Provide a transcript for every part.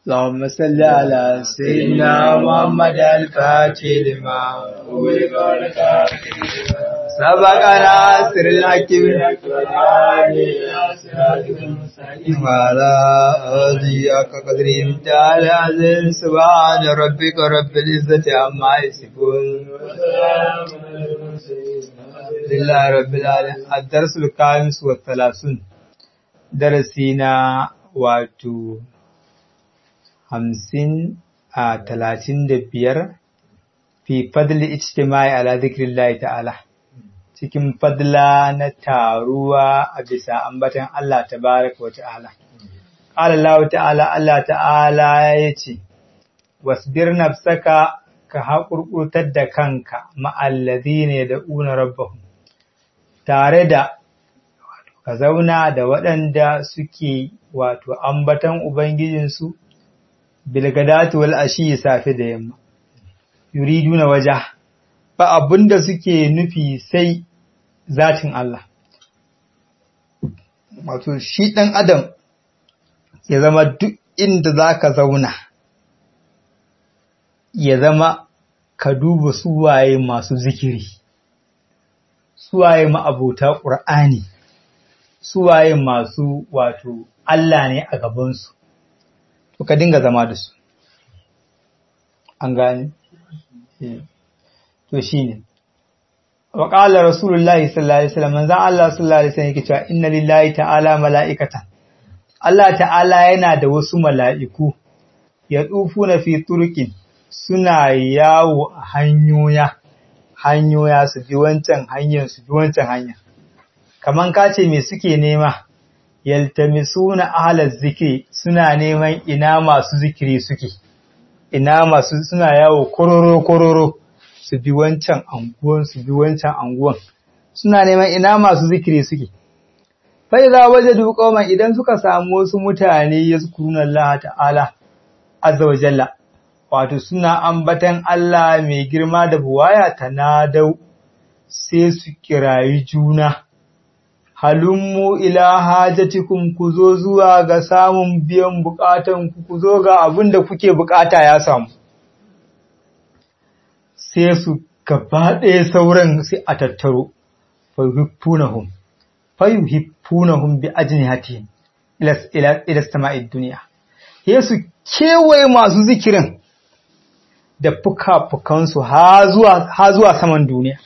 اللهم صل على سيدنا محمد الفاتح لما سبق ناصر الحكيم وعلى آله حق قدره امتعال العزيز سبحان ربك رب العزة عما يصفون لله رب العالمين الدرس الخامس والثلاثون درسنا واتو hamsin a talatin da biyar fi fadli ijtimai ala zikrillahi ta'ala cikin fadla na taruwa a bisa ambatan Allah tabaraka wa ta'ala qala Allah ta'ala Allah ta'ala yace wasbir nafsaka ka haƙurƙutar da kanka ma'allazina yad'una rabbahum tare da ka zauna da waɗanda suke wato ambatan ubangijinsu bilgadatu wal ashi safe da yamma yuriduna waja ba abinda suke nufi sai zatin Allah wato shi dan adam ya zama duk inda zaka zauna ya zama ka duba suwaye masu zikiri suwaye ma'abota ƙur'ani suwaye masu wato Allah ne a gabansu to ka dinga zama da su an gane to shine wa qala rasulullahi sallallahu alaihi wasallam manzon Allah sallallahu alaihi wasallam yake cewa inna lillahi ta'ala mala'ikatan Allah ta'ala yana da wasu mala'iku ya na fi turqin suna yawo a hanyoya hanyoya su bi wancan hanyar su bi wancan hanya kaman kace me suke nema yaltamisuna ahlaz zikri suna neman ina masu zikiri suke ina masu suna yawo kororo kororo su bi wancan anguwan su bi wancan anguwan suna neman ina masu zikiri suke fa idza wajadu qauman idan suka samu wasu mutane yazkuruna Allah ta'ala azza wa jalla wato suna ambatan Allah mai girma da buwaya tanadau sai su kirayi juna halummu ila hajatikum ku zo zuwa ga samun biyan bukatan ku ku zo ga abin da kuke bukata ya samu sai su gaba ɗaya sauran sai a tattaro fayuhibpunahum fayuhibpunahum bi ajnihatihim ila ila ila sama'id dunya sai su kewaye masu zikirin da fuka-fukansu ha zuwa ha zuwa saman duniya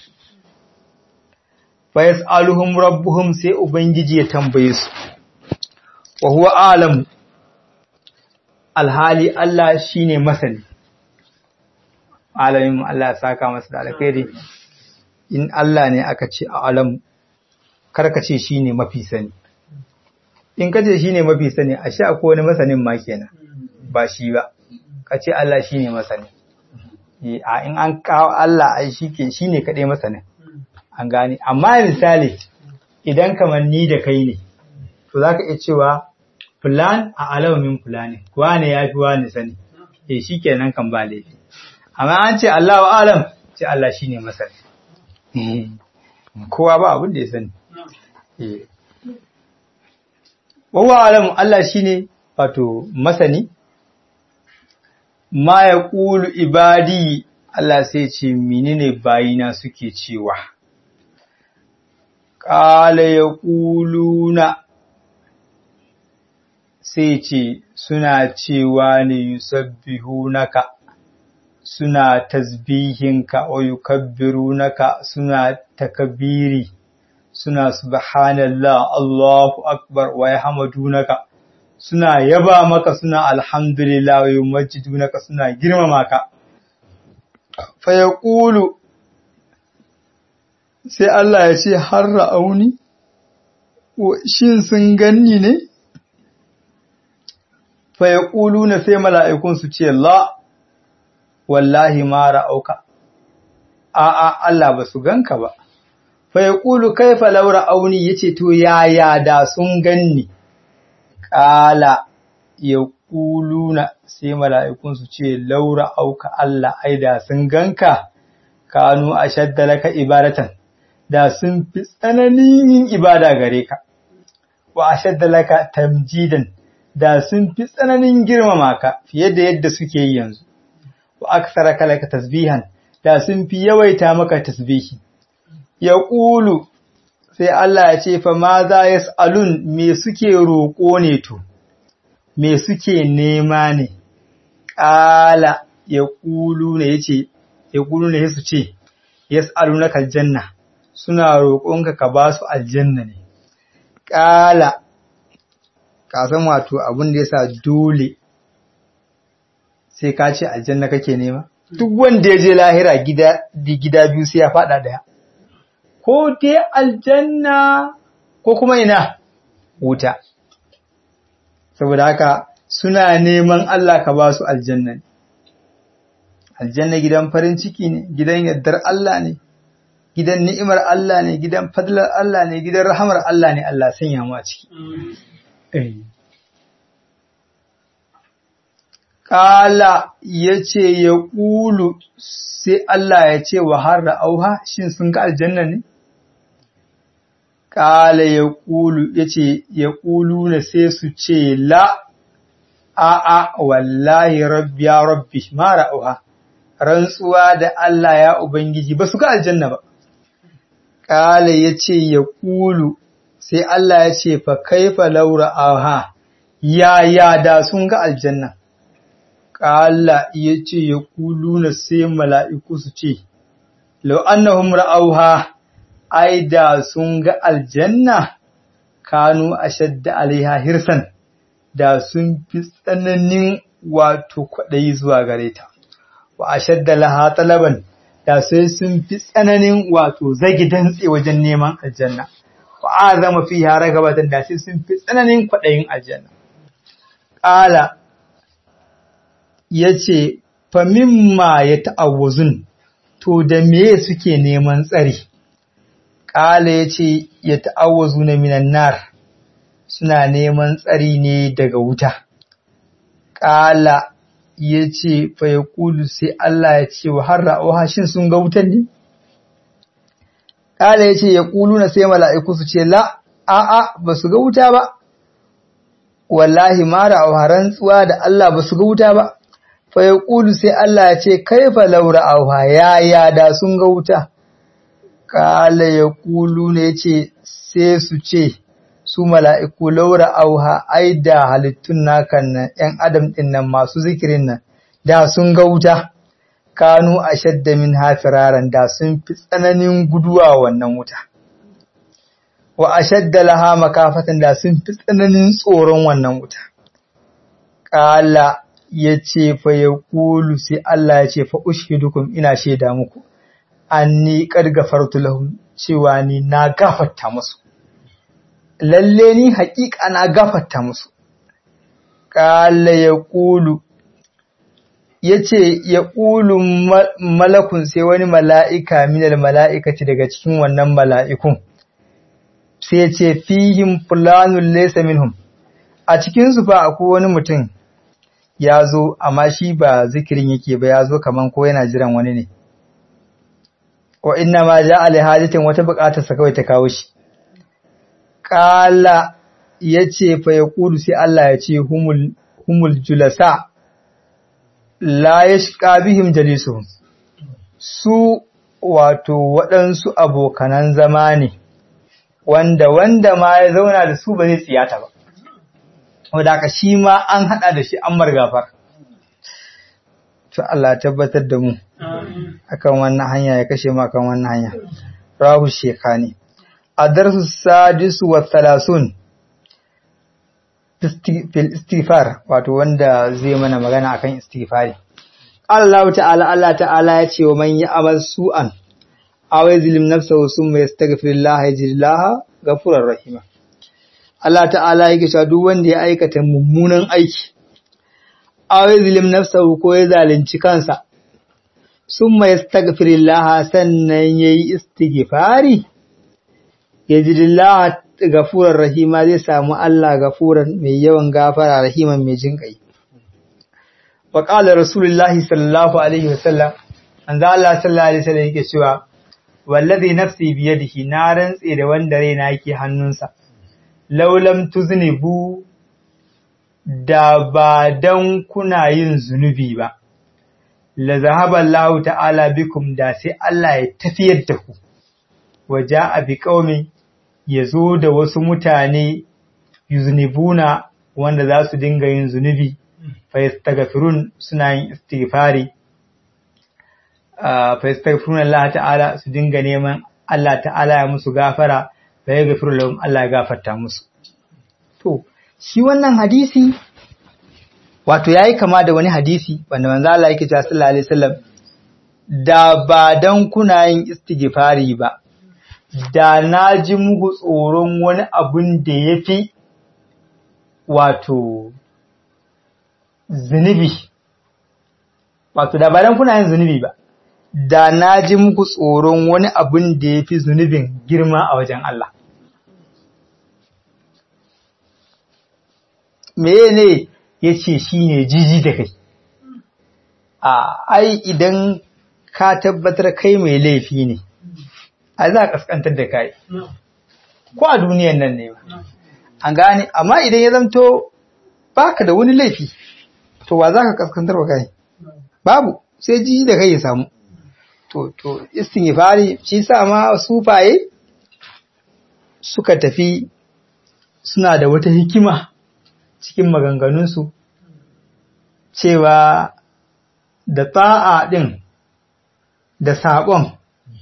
fa yas'aluhum rabbuhum sai ubangiji ya tambaye su wa huwa alam alhali Allah shine masani alamin Allah ya saka masa da alkhairi in Allah ne aka ce alam karka ce shine mafi sani in kace shine mafi sani ashe akwai wani masanin ma kenan ba shi ba kace Allah shine masani a in an kawo Allah ai shike shine kadai masanin an gane amma misali idan kamar ni da kai ne to za ka iya cewa fulan a alawamin fulani wane ya fi wani sani e shi kenan kan ba laifi amma an ce Allah wa alam ce Allah shi ne masani kowa ba abin da ya sani wawa alam Allah shi ne wato masani ma ya ƙulu ibadi Allah sai ce menene bayina suke cewa ƙala ya ƙuluna sai ce suna cewa ne yusabbihu naka suna tasbihinka wa yukabbiru naka suna takabiri suna subhanallah Allahu akbar wa yahmadunaka suna yaba maka suna alhamdulillah wa yumajjidunaka suna girmama ka fa yaqulu sai Allah ya ce har ra'auni, shin sun ganni ne? Faya ƙulu na sai mala'ikun su ce, La, wallahi ma ra'auka, a'a Allah ba su ganka ba. Faya ƙulu kai falau ra'auni ya ce, To, yaya da sun ganni? Ƙala ya ƙulu na sai mala'ikun su ce, Laura auka Allah, ai da sun ganka, kanu a shaddalaka ibadatan. da sun fi tsananin yin ibada gare ka, wa a laka tamjidan da sun fi tsananin girmama ka fiye da yadda suke yi yanzu wa aksara kalaka tasbihan da sun fi yawaita maka tasbihi ya ƙulu sai Allah ya ce fa ma za yas'alun me suke roƙo ne to me suke nema ne ƙala ya ƙulu ne yace ya ƙulu ne su ce yas'alunaka aljanna suna roƙonka ka ba su aljanna ne ƙala ka san wato abin da yasa dole sai ka ce aljanna kake nema duk wanda ya je lahira gida gida biyu sai ya faɗa ɗaya ko dai aljanna ko kuma ina wuta saboda haka suna neman Allah ka ba su aljanna ne aljanna gidan farin ciki ne gidan yardar Allah ne gidan ni'imar Allah ne gidan fadlar Allah ne gidan rahamar Allah ne Allah sanya mu a ciki Kala ya ce ya ƙulu sai Allah ya ce wa har da auha shin sun ga aljanna ne? Kala ya ƙulu ya ce ya ƙulu na sai su ce la a'a wallahi rabbi ya rabbi mara auha rantsuwa da Allah ya Ubangiji ba su ga aljanna ba. Kala ya ce ya ƙulu sai Allah ya ce fa kaifa laura auha ya ya da sun ga aljanna. Ƙala ya ce ya na sai mala'iku su ce, Lau annahum ra'auha, ai da sun ga aljanna, kanu a shadda alaiha hirsan, da sun fi tsananin wato kwaɗayi zuwa gare ta, wa a shadda laha talaban, da sai sun fi tsananin wato zagi dantse wajen neman aljanna, wa a zama fi yara gabatan da sai sun fi tsananin kwaɗayin aljanna. Ƙala ya ce, Famimma ya ta'awuzun, to da me suke neman tsari, ƙala ya ce, Ya ta'awuzu na minan nar, suna neman tsari ne daga wuta. Ƙala ya ce, Fa ya ƙulu sai Allah ya ce wa har ra'oha shin sun ga wutan ne? Ƙala ya ce, Ya ƙulu na sai mala'iku su ce, La, a'a, ba su ga wuta ba, wallahi mara a rantsuwa da Allah ba su ga wuta ba. fa ya ƙulu sai Allah ya ce, Kaifa laura auha ya ya da sun ga wuta, ƙala ya ƙulu ne ce sai su ce, su mala'iku laura auha ai da halittun nakan nan ‘yan adam ɗin nan masu zikirin nan, da sun ga wuta, kanu a shadda min hafiraran da sun fi tsananin guduwa wannan wuta. Wa a shadda laha makafatan da sun fi tsananin tsoron wannan wuta. Ƙala ya ce fa ya kulu sai Allah ya ce fa ushidukum ina shaida muku anni qad gafartu lahum cewa ni na gafarta musu lalle ni haƙiƙa na gafarta musu qala ya kulu yace ya kulu malakun sai wani mala'ika minal mala'ikati daga cikin wannan mala'ikun sai ce fihim fulanun laysa minhum a cikin su fa akwai wani mutum ya zo amma shi ba zikirin yake ba ya zo kaman ko yana jiran wani ne wa inna ma ja ali hajatin wata bukatar sa kawai ta kawo shi qala yace fa yaqulu sai Allah ya ce humul humul julasa la yashqa bihim jalisuhum su wato waɗansu abokanan zama ne wanda wanda ma ya zauna da su ba zai tsiyata ba wadda aka shi ma an haɗa da shi an margafar. To Allah tabbatar da mu akan wannan hanya ya kashe mu akan wannan hanya. Rahu shekani. A darsu sadisu wa talasun fil istighfar wato wanda zai mana magana akan istighfari. Allah ta'ala Allah ta'ala ya ce wa man ya'mal su'an aw yazlim nafsahu summa yastaghfirullah yajidillaha ghafurur rahima. Allah ta'ala yake cewa duk wanda ya aikata mummunan aiki aw yazlim nafsahu ko ya zalunci kansa summa yastaghfirullah sannan yayi istighfari yajidillaha gafurar rahima zai samu Allah gafuran mai yawan gafara rahiman mai jin kai wa qala rasulullahi sallallahu alaihi wasallam anza Allah sallallahu alaihi wasallam yake cewa wallazi nafsi biyadihi na rantse da wanda raina yake hannunsa laulam tuznibu da ba dan kuna yin zunubi ba la zahaba Allah ta'ala bikum da sai Allah ya tafiyar da ku waja bi qaumin yazo da wasu mutane yuznibuna wanda za su dinga yin zunubi fa yastaghfirun suna yin istighfari fa yastaghfiruna Allah ta'ala su dinga neman Allah ta'ala ya musu gafara fa yaghfiru lahum Allah ya gafarta musu to shi wannan hadisi wato yayi kama da wani hadisi wanda manzo Allah yake cewa sallallahu alaihi wasallam da ba dan kuna yin istighfari ba da na ji muku tsoron wani abun da yafi wato zunubi wato da ba dan kuna yin zunubi ba da na ji muku tsoron wani abun da yafi zunubin girma a wajen Allah meye ne ya ce shi ne jiji da kai a ai idan ka tabbatar kai mai laifi ne a za a kaskantar da kai ko a duniyan nan ne ba an gane amma idan ya zamto baka da wani laifi to wa za ka kaskantar wa kai babu sai jiji da kai ya samu to to fari shi sa ma sufaye suka tafi suna da wata hikima cikin maganganunsu cewa da ta'a ɗin da saɓon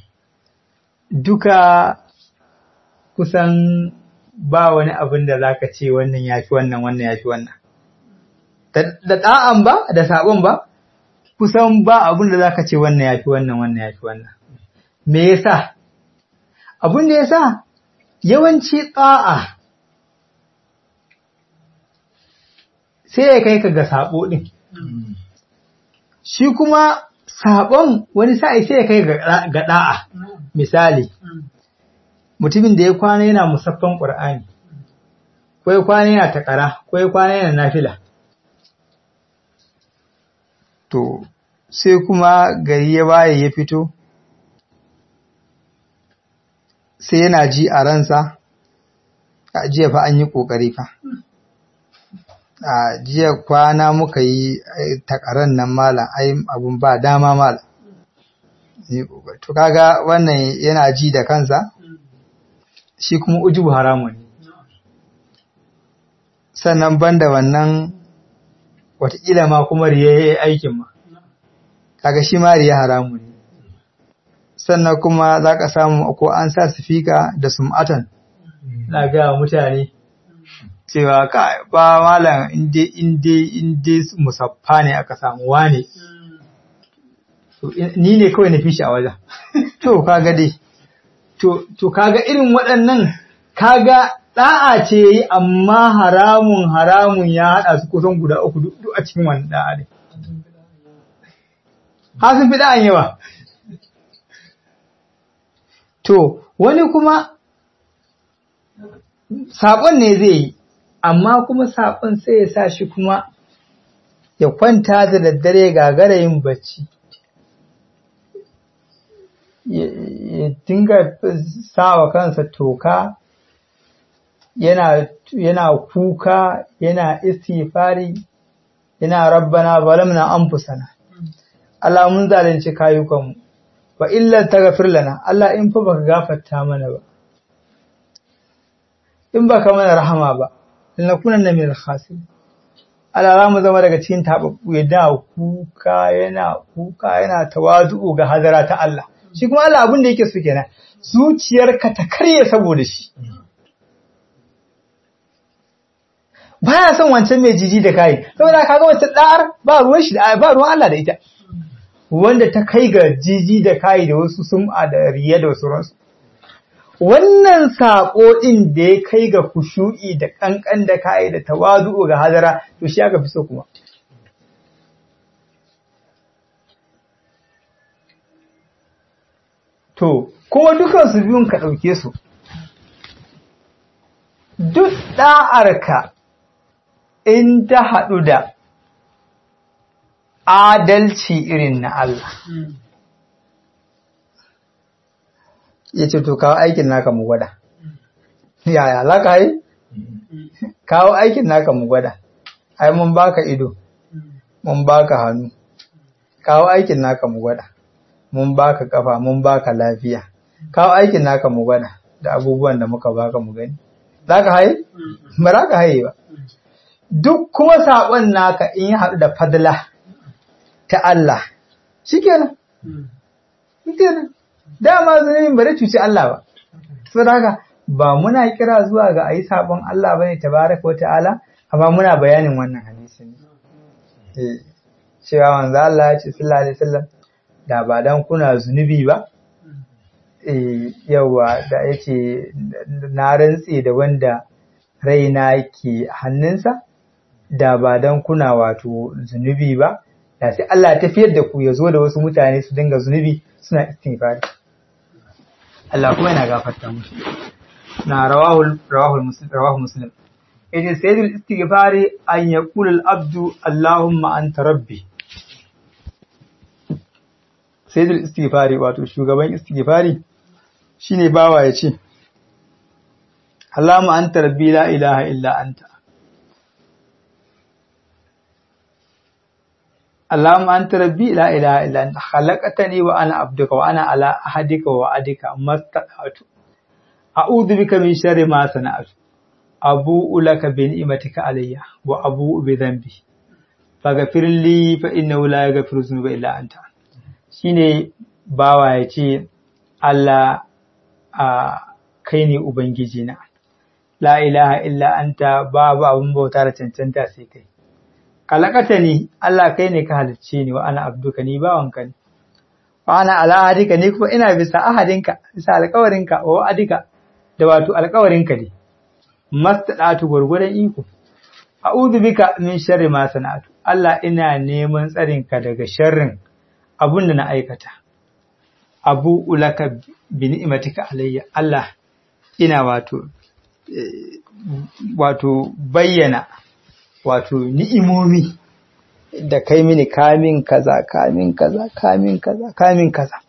duka kusan ba wani abin da za ka ce wannan ya fi wannan wannan ya fi wannan. Da ɗa'an ba da saɓon ba kusan ba abin da za ka ce wannan ya fi wannan wannan ya fi wannan. Me yasa? Abin da ya sa yawanci ɗa'a sai ya kai ka ga sabo ɗin. Shi kuma sabon wani sa'i sai ya kai ga ɗa'a, misali, mutumin da ya kwana yana musaffan ƙur'ani, ko ya kwana yana taƙara, ko ya kwana yana nafila. To, sai kuma gari ya waye ya fito, sai yana ji a ransa, a jiya fa an yi ƙoƙari fa. a jiya kwana muka yi takarar nan malam ai abun ba dama malam to kaga wannan yana ji da kansa shi kuma ujubu haramun ne sannan banda wannan watakila ma kuma riya ya yi aikin ma kaga shi ma riya haramun ne sannan kuma za ka samu ko an sa sifika da sum'atan na ga mutane cewa ka ba malam inde inde inde musaffa ne aka samu wane ni ne kawai na fishi a wajen to kaga dai to to kaga irin waɗannan kaga da'a ce yi amma haramun haramun ya haɗa su kusan guda uku duk a cikin wannan da'a ne ha sun fi da'an yawa to wani kuma saƙon ne zai yi amma kuma saƙon sai ya sa shi kuma ya kwanta da daddare gagara yin bacci ya dinga sawa kansa toka yana yana kuka yana istighfari yana rabbana zalamna anfusana Allah mun zalunci kayukanmu wa illa taghfir lana Allah in fa baka gafarta mana ba in baka mana rahama ba lanakunanna min al-khasirin Allah za mu zama daga cikin tababbu yana kuka yana kuka yana tawazu ga hadara ta Allah shi kuma Allah abin da yake so kenan zuciyarka ta karye saboda shi baya son wancan mai jiji da kai saboda kaga wancan da'ar ba ruwan shi da ba ruwan Allah da ita wanda ta kai ga jiji da kai da wasu sum'a da riya da wasu ransu wannan saƙo ɗin da ya kai ga kushu'i da ƙanƙan da kai da tawazu ga hadara to shi aka fi so kuma to kuma dukansu biyun ka ɗauke su duk ɗa'arka in ta haɗu da adalci irin na Allah ya ce to kawo aikin naka mu gwada yaya za ka yi kawo aikin naka mu gwada ai mun baka ido mun baka hannu kawo aikin naka mu gwada mun baka kafa mun baka lafiya kawo aikin naka mu gwada da abubuwan da muka baka mu gani za ka haye ba za ka haye ba duk kuma saƙon naka in ya haɗu da fadla ta Allah shikenan shikenan dama zunubin ba zai cuci Allah ba saboda haka ba muna kira zuwa ga ayi sabon Allah bane tabaraka wata'ala amma muna bayanin wannan hadisi ne eh cewa manzo Allah ya ce sallallahu alaihi wasallam da ba dan kuna zunubi ba eh yawa da yace na rantse da wanda raina ke hannunsa da ba dan kuna wato zunubi ba da sai Allah ya tafiyar da ku ya zo da wasu mutane su dinga zunubi suna istighfari Allah kuma yana gafarta musu na rawahul rawahul muslim rawahu muslim yace sayyidul istighfari an yaqul al abdu allahumma anta rabbi sayyidul istighfari wato shugaban istighfari shine bawa yace Allahumma anta rabbi la ilaha illa anta اللهم أنت ربي لا إله إلا أنت خلقتني وأنا عبدك وأنا على أحدك ووعدك ما استطعت أعوذ بك من شر ما صنعت أبوء لك بنعمتك علي وأبوء بذنبي فاغفر لي فإنه لا يغفر الذنوب إلا أنت shine bawa ya ce Allah a kai ne Ubangiji na la ilaha illa anta babu abin bauta da cancanta sai kai kalakata ni Allah kai ne ka halicce ni wa ana abduka ni bawanka ne wa ana ala ahadika ni kuma ina bisa ahadinka bisa alƙawarinka wa wa'adika da wato alƙawarinka ne mastadatu gurgudan iko a'udhu bika min sharri ma sana'atu Allah ina neman tsarinka daga sharrin abun da na aikata abu ulaka bi ni'matika alayya Allah ina wato wato bayyana wato ni'imomi da kai mini kamin kaza kamin kaza kamin kaza kamin kaza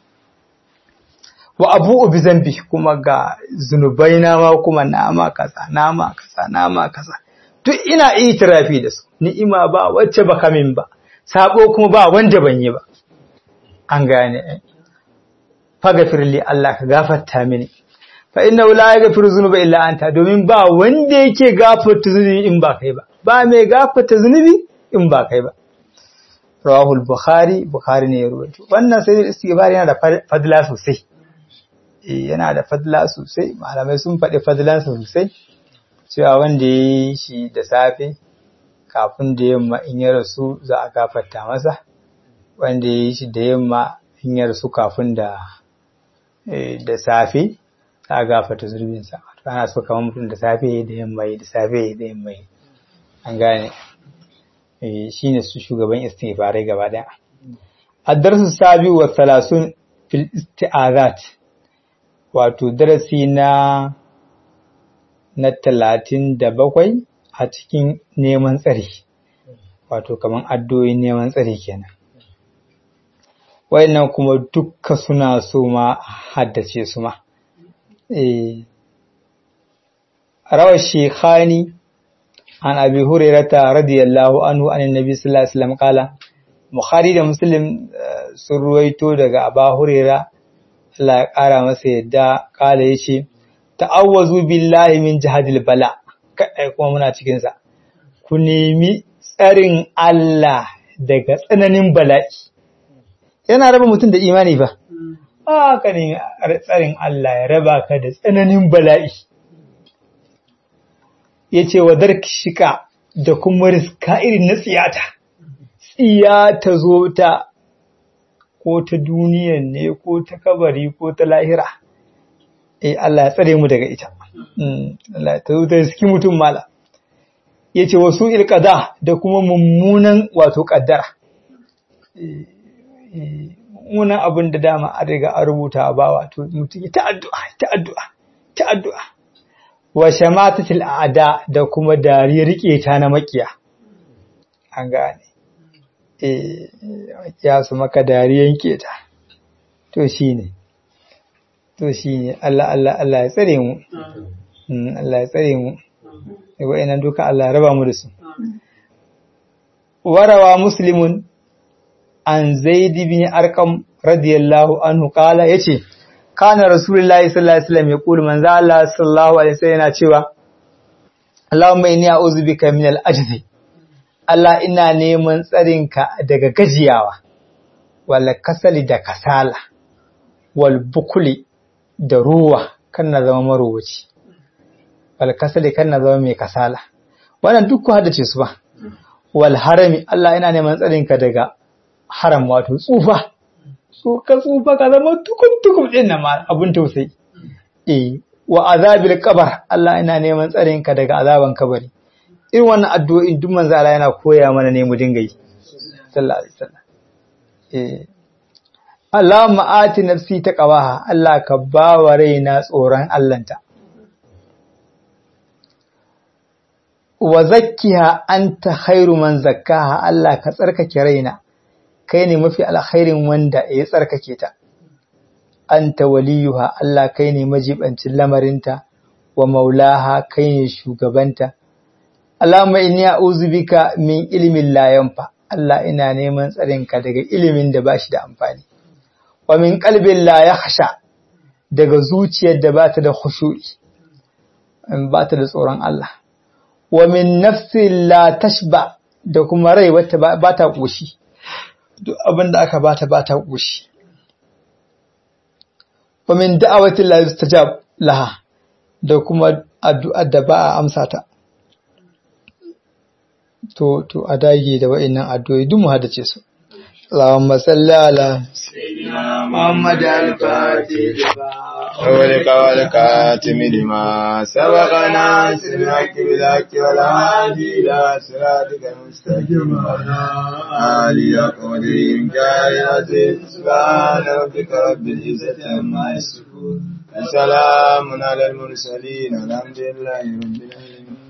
wa abu bi zambi kuma ga zunubai na ma kuma nama kaza nama kaza nama kaza duk ina itirafi da su ni'ima ba wacce ba kamin ba sabo kuma ba wanda ban yi ba an gane fagafirli Allah ka gafarta mini fa inna la yaghfiru dhunuba illa anta domin ba wanda yake gafarta zunubi in ba kai ba ba mai gafarta zunubi in ba kai ba rawahul bukhari bukhari ne ya rubuta wannan sai istighfar yana da fadla sosai eh yana da fadla sosai malamai sun faɗi fadlan sosai cewa wanda ya yi shi da safe kafin da yamma in ya rasu za a gafarta masa wanda ya yi shi da yamma in ya rasu kafin da da safe za a gafarta zurbinsa ana so kamar mutum da safe da yamma da safe da yamma an gane shi ne su shugaban istighfarai gaba daya addarsu sabi wa salasun fil isti'azat wato darasi na na talatin da bakwai a cikin neman tsari wato kamar addu'o'in neman tsari kenan wayannan kuma dukka suna so ma haddace su ma eh rawar shekhani عن أبي هريرة رضي الله عنه عن النبي صلى الله عليه وسلم قال Bukhari da Muslim sun ruwaito daga Aba Huraira Allah ya ƙara masa yadda kala ya ce, Ta'awwazu billahi min jihadil bala, kaɗai kuma muna cikinsa, ku nemi tsarin Allah daga tsananin bala'i. Yana raba mutum da imani ba, ba ka nemi tsarin Allah ya raba ka da tsananin bala'i. ya ce wa shika da kuma riska irin na tsiyata, tsiya ta zo ta ko ta duniyan ne ko ta kabari ko ta lahira, eh Allah ya tsare mu daga ita, Allah ta zo ta riski mutum mala. Ya ce wasu ilkada da kuma mummunan wato ƙaddara. Mummunan abin da dama an riga an rubuta ba wato mutum ta addu'a, ta addu'a, ta addu'a. wa shamatatil a'da da kuma dariyar ta na makiya an gane eh ya su maka dariyan keta to shine to shine Allah Allah Allah ya tsare mu Allah ya tsare mu wa'annan duka Allah ya raba mu da su warawa muslimun an zaid bin arqam radiyallahu anhu kala yace kana rasulullahi sallallahu alaihi wasallam yaqulu manzo Allah sallallahu alaihi wasallam yana cewa Allahumma inni a'udhu bika min al-ajzi Allah ina neman tsarinka daga gajiyawa wal kasali da kasala wal bukuli da ruwa kan na zama marowaci wal kasali kan na zama mai kasala wannan duk ku haddace su ba wal harami Allah ina neman tsarinka daga haram wato tsufa so ka tsufa ka zama tukun tukun din nan ma abun tausayi eh wa azabil qabr Allah ina neman tsarinka daga azaban kabari irin wannan addu'o'in duk manzo Allah yana koya mana ne mu dinga yi sallallahu alaihi wasallam eh Allahumma ati nafsi taqwaha Allah ka ba wa raina tsoron Allahnta wa zakkiha anta khairu man zakkaha Allah ka tsarkake raina kai ne mafi alkhairin wanda ya tsarkake ta anta waliyuha Allah kai ne majibancin lamarinta wa maulaha kai ne shugabanta Allahumma inni a'udhu bika min ilmin la yanfa Allah ina neman tsarinka daga ilimin da bashi da amfani wa min qalbin la yakhsha daga zuciyar da bata da khushu'i bata da tsoron Allah wa min nafsin la tashba da kuma rai wata bata koshi duk abin da aka bata bata koshi wa min da'awatin la yustajab laha da kuma addu'ar da ba a amsa ta to to a dage da wa'annan addu'o'i duk mu hadace su Allahumma salli ala سيدنا محمد الفاتح أولك والكاتم لما سبقنا سمعك بالحق والهادي إلى صراطك المستقيم وعلى آله قدير كائن عزيز سبحان ربك رب العزة عما يصفون وسلام على المرسلين الحمد لله رب العالمين